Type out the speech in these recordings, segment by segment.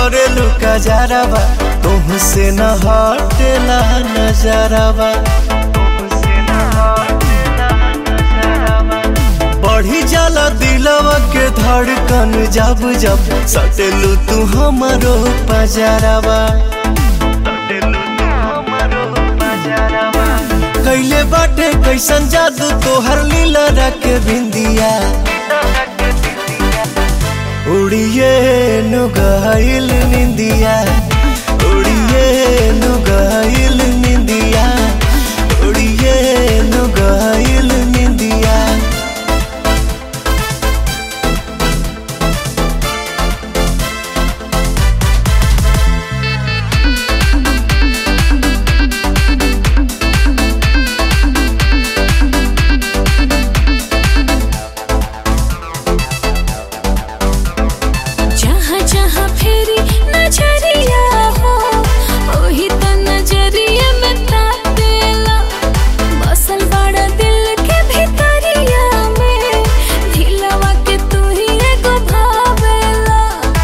करेलू का जरावा तुमसे न हटेला नजरावा बढ़ी जाला दिलवा के धड़कन जब जब सटेलू तू हमारो पजरावा कैले बाटे कैसन जादू तोहर लीला रख बिंदिया उड़िए नुगाइल निंदिया उड़िए नुगाइल निंदिया उड़िए नुगाइल निंदिया जहाँ जहाँ फेरी नजरिया हो ओही त नजरिया में तातेला बसल बड़ा दिल के भीतरिया में दिलवा के तू ही एगो भावेला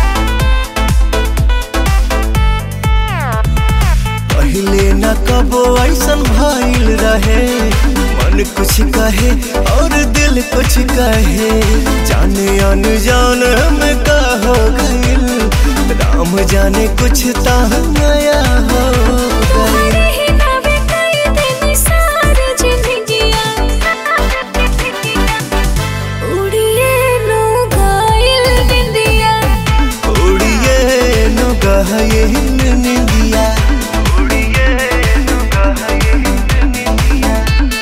पहले न कबो ऐसन भइल रहे मन कुछ कहे और दिल कुछ कहे जाने अनजान में का हो गइल राम जाने कुछ ता नया हो गइल तुम्हारे ही नावे कई दिन सारी जिंदगियाँ उड़िए लो गाइल बिंदिया उड़िए नु गहे निंदिया उड़िए नु गहे निंदिया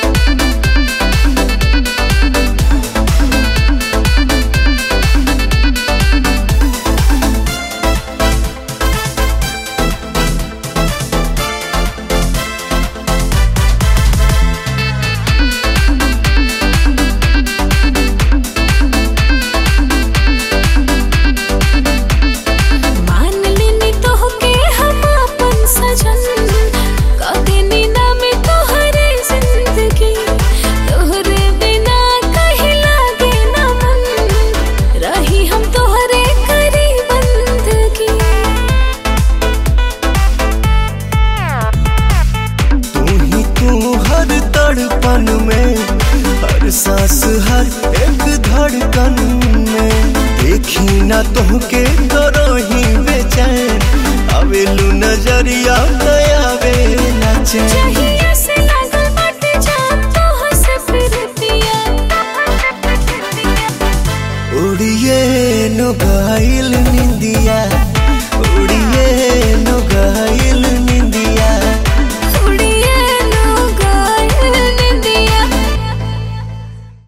मान लेनी तोहके हम अपन सजन कदेनी नाम तोहरे जिंदगी तोहरे बिना कहीं लागे ना मन रही हम तोहरे करी बंदगी तू ही तू हर तड़पन में हर सांस हर एक धड़कन में देखी ना तुहके करो ही बेचैन आवेलू नजरिया दया वे चैन चाहिए